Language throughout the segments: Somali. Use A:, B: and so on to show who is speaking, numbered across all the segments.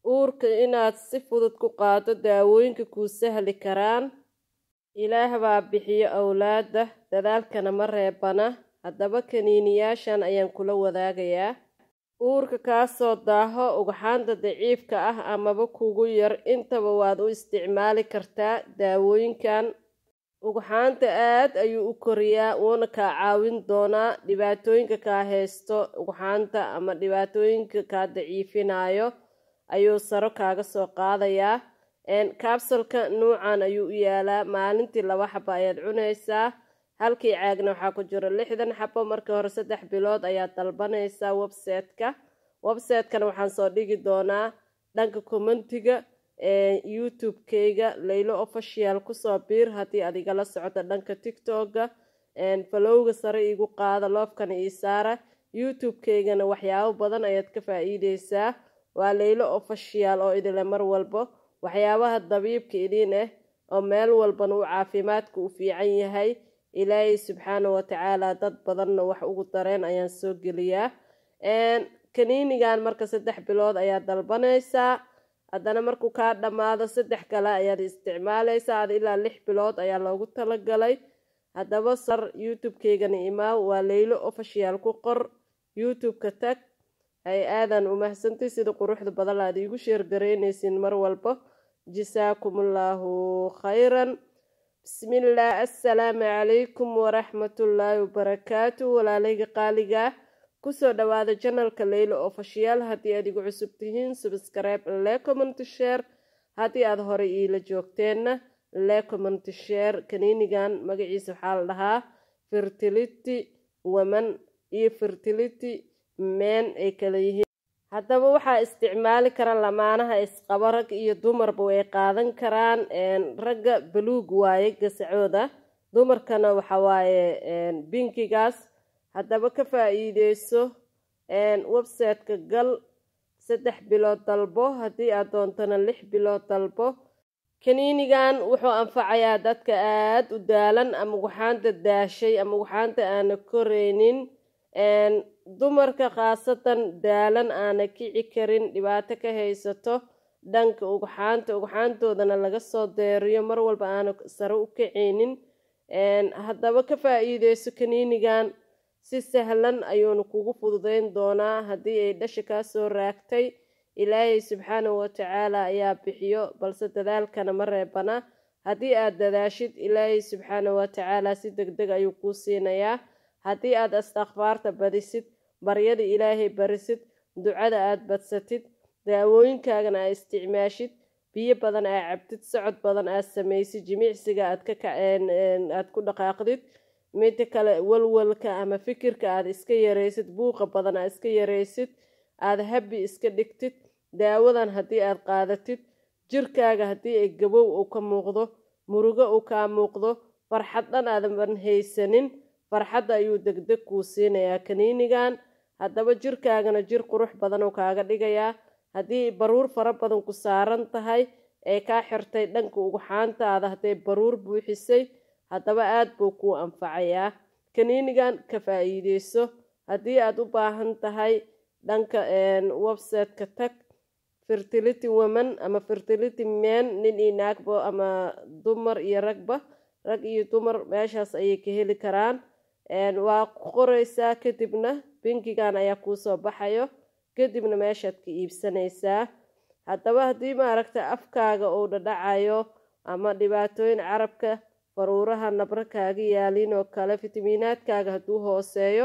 A: uurka inaad si fudud ku qaado daawooyinka kuu sahli karaan ilaah baa bixiyo awlaada dadaalkana ma reebana haddaba kaniiniyaashan ayaan kula wadaagayaa uurka kaasoo daaho ugxaanta daciifka ah amaba kugu yar intaba waad u isticmaali kartaa daawooyinkan ugxaanta aad ayuu u koriyaa wuuna kaa caawin doonaa dhibaatooyinka kaa haysto ugxaanta ama dhibaatooyinka kaa daciifinayo ayuu saro kaaga soo qaadayaa kabsalka nuucan ayuu u yaalaa maalintii laba xabo ayaad cunaysaa halkii caagna waxaa ku jiro lixdan xabo markii hore saddex bilood ayaad dalbanaysaa website-ka website-kana waxaan soo dhigi doonaa dhanka commentiga youtube-kayga laylo official kusoo biir haddii aad igala socoto dhanka tictokga falowga sare igu qaada loofkana ii saara youtube-kaygana waxyaabo badan ayaad ka faa-iideysaa waa laylo official oo idile mar walbo waxyaabaha dabiibka idiin ah oo meel walbana u caafimaadka u fiican yahay ilaahay subxaana watacaala dad badanna wax ugu dareen ayaan soo geliyaa kaniinigan marka saddex bilood ayaad dalbanaysaa haddana markuu kaa dhammaado saddex kale ayaad isticmaalaysaa ad ilaa lix bilood ayaa loogu talagalay haddaba sar youtube-kaygana imaaw waa laylo official ku qor youtube-ka tag ay aadan umahsantay sida quruxda badan aad iigu sheergaraynaysin mar walba jasaakumullahu khayran bismillaah assalaamu calaykum waraxmatullaahi wabarakaatu walaalayga qaaligaa kusoo dhawaada janalka leylo official haddii aad igu cusub tihiin subscribe le commenty share haddii aad horey iila joogteenna le commenty share kaniinigan magaciisa waxaa la dhahaa fertility woman iyo fertility men ay kala yihiin haddaba waxaa isticmaali kara lamaanaha isqabo rag iyo dumarba way qaadan karaan ragga baluug waaye gasacooda dumarkana waxa waaye binkigaas haddaba ka faa-iideyso website-ka gal saddex bilood dalbo haddii aad doontana lix bilood dalbo kaniinigan wuxuu anfacayaa dadka aada u daalan ama ugxaanta daashay ama ugxaanta aana koreynin dumarka khaasatan daalan aana kici karin dhibaato ka haysato dhanka ugxaanta ugxaantoodana laga soo deeriyo mar walba aana sare u kaceynin haddaba ka faa-iideyso kaniinigan si sahlan ayuuna kugu fududeyn doonaa haddii ay dhasha kaa soo raagtay ilaahay subxaanahu watacaala ayaa bixiyo balse dadaalkana ma reebana haddii aad dadaashid ilaahay subxaanahu watacaala si deg deg ayuu kuu siinayaa haddii aad astakfaarta badisid baryada ilaahay barisid ducada aad badsatid daawooyinkaagana aad isticmaashid biyo badan aad cabtid socod badan aad samaysid jimicsiga aad kaaad ku dhaqaaqdid mida kale walwalka ama fikirka aad iska yaraysid buuqa badan aad iska yaraysid aada habi iska dhigtid daawadan haddii aad qaadatid jirkaaga haddii ay gabow uu ka muuqdo murugo uu kaa muuqdo farxad dhan aadan haysanin farxadda ayuu degdeg kuu siinayaa kaniinigan haddaba jirkaagana jir qurux badan uu kaaga dhigayaa haddii baruur fara badan ku saaran tahay ee kaa xirtay dhanka ugxaantaada hadday baruur buuxisay haddaba aada buu kuu anfacayaa kaniinigan ka faa-iideyso haddii aad u baahan tahay dhanka website-ka tag fertility woman ama fertility men nin iyo naagba ama dumar iyo ragba rag iyo dumar meeshaas ayay ka heli karaan waa ku qoreysaa kadibna binkigan ayaa kuusoo baxayo kadibna meeshaad ka iibsanaysaa haddaba haddii maaragta afkaaga uu dhadhacayo ama dhibaatooyin carabka faruuraha nabro kaaga yaaliin oo kale fitamiinaadkaaga hadduu hooseeyo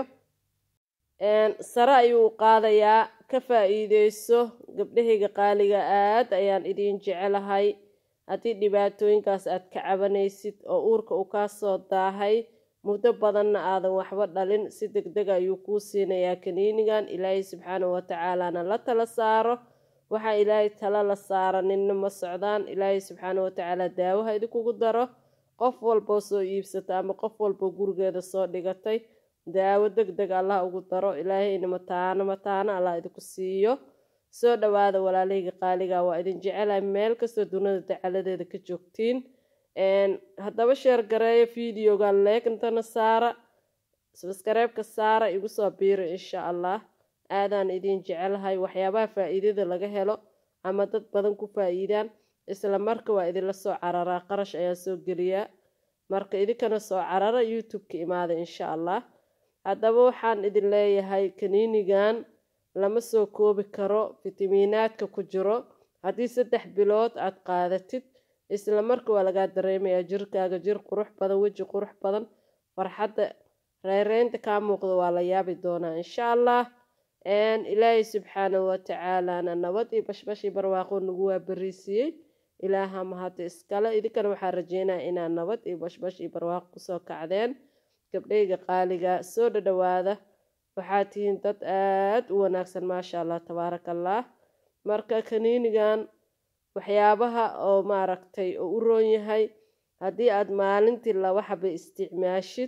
A: sare ayuu qaadayaa ka faa-iideyso gabdhahayga qaaliga aad ayaan idiin jecelahay haddii dhibaatooyinkaas aad ka cabanaysid oo uurka uu kaa soo daahay muddo badanna aadan waxba dhalin si deg deg ayuu kuu siinayaa kaniinigan ilaahay subxaanahu watacaalana la tala saaro waxaa ilaahay tala la saara ninna ma socdaan ilaahay subxaanahu watacaala daawaha idinkugu daro qof walboo soo iibsata ama qof walboo gurigeeda soo dhigatay daawo deg deg allah ugu daro ilaahayna mataano mataano allah idinku siiyo soo dhawaada walaalahayga qaaliga waa idin jecelahay meel kastoo dunida dacaladeeda ka joogtiin haddaba sheer gareeyo videogan leegntana saara sabskareebka saara igu soo biiro insha allah aadaan idin jecelahay waxyaabaha faa-iidada laga helo ama dad badan ku faa-iidaan isla marka waa idinla soo cararaa qarash ayaa soo geliyaa marka idinkana soo carara youtube-ka imaada insha allah haddaba waxaan idin leeyahay kaniinigan lama soo koobi karo fitamiinaadka ku jiro haddii saddex bilood aada qaadatid isla marka waa lagaa dareemayaa jirkaaga jir qurux badan weji qurux badan farxadda reereynta kaa muuqda waa la yaabi doonaa insha allah ilaahay subxaanahu watacaalaana nabad iyo bashbash iyo barwaaqo nagu waa bariisiiyey ilaaha mahadda iskale idinkana waxaa rajeynaya inaad nabad iyo bashbash iyo barwaaqo kusoo kacdeen gabdhayga qaaliga soo dhadhawaada waxaa tihiin dad aada u wanaagsan maasha allah tabaaraka allah marka kaniinigan waxyaabaha oo maaragtay oo u roon yahay haddii aada maalintii laba xaba isticmaashid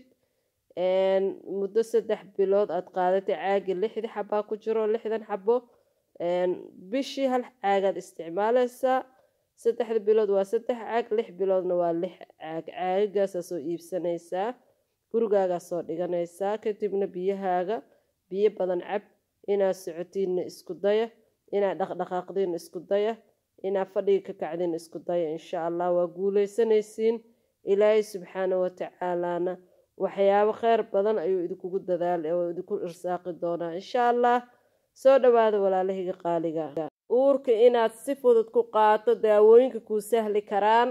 A: muddo saddex bilood aada qaadatay caagi lixdi xabaa ku jiro lixdan xabo bishii hal caagaad isticmaaleysaa saddexda bilood waa saddex caag lix biloodna waa lix caag caagagaasaa soo iibsanaysaa gurigaagaa soo dhiganaysaa kadibna biyahaaga biyo badan cab inaad socotiinna isku daya inaad dhaqdhaqaaqdiinna isku daya inaad fadhiga ka kacdiinna isku daya insha allah waa guuleysanaysiin ilaahay subxaana watacaalaana waxyaabo kheyr badan ayuu idinkugu dadaala oo idinku irsaaqi doonaa insha allah soo dhawaada walaalahayga qaaliga uurka inaad si fudud ku qaato daawooyinka kuu sahli karaan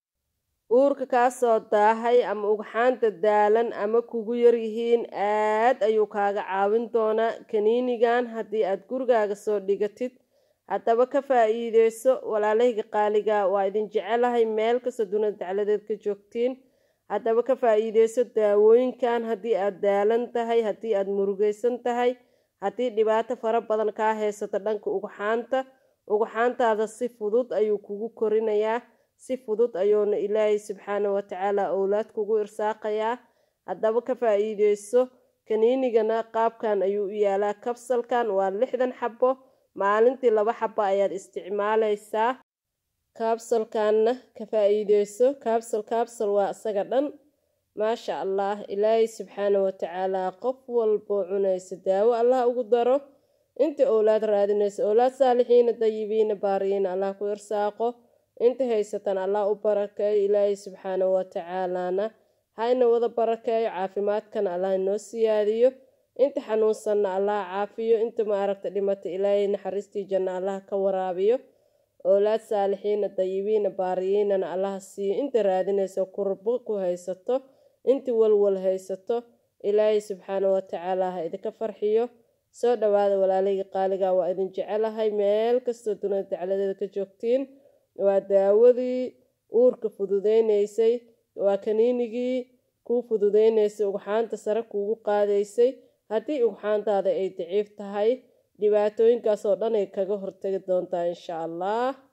A: uurka kaasoo daahay ama ugxaanta daalan ama kugu yaryihiin aad ayuu kaaga caawin doonaa kaniinigan haddii aad gurigaaga soo dhigatid haddaba ka faa-iideyso walaalahayga qaaliga waa idin jecelahay meel kasta dunida dacladeed ka joogtiin haddaba ka faa-iideyso daawooyinkan haddii aada daalan tahay haddii aada murugeysan tahay haddii dhibaato fara badan kaa haysato dhanka ugxaanta ugxaantaada si fudud ayuu kugu korinayaa si fudud ayuuna ilaahay subxaana watacaala owlaad kugu irsaaqayaa haddaba ka faa-iideyso kaniinigana qaabkan ayuu u yaalaa kabsalkan waa lixdan xabo maalintii laba xabo ayaad isticmaaleysaa kaabsalkanna ka faa-iideyso kaabsal kaabsal waa isaga dhan maasha allah ilaahay subxaana watacaala qof walboo cunaysa daawo allah ugu daro inta owlaad raadinaysa owlaad saalixiina dayibiina baariyiina allah ku irsaaqo inta haysatan allah u barakeeyo ilaahay subxaana watacaalaana hayna wada barakeeyo caafimaadkana allah inoo siyaadiyo inta xanuunsanna allah caafiyo inta maaragta dhimata ilaahay naxariistii janna allah ka waraabiyo owlaad saalixiina dayibiina baariyiinana allah siiyo inta raadinaysa kurbo ku haysato inta walwal haysato ilaahay subxaana watacaala ha idinka farxiyo soo dhawaada walaalahayga qaaliga waa idin jecelahay meel kastoo dunida dacladeeda ka joogtiin waa daawadii uurka fududeyneysay waa kaniinigii kuu fududeyneysay ugxaanta sare kuugu qaadaysay haddii ugxaantaada ay daciif tahay dhibaatooyinkaas oo dhan ay kaga hortagi doontaa insha allah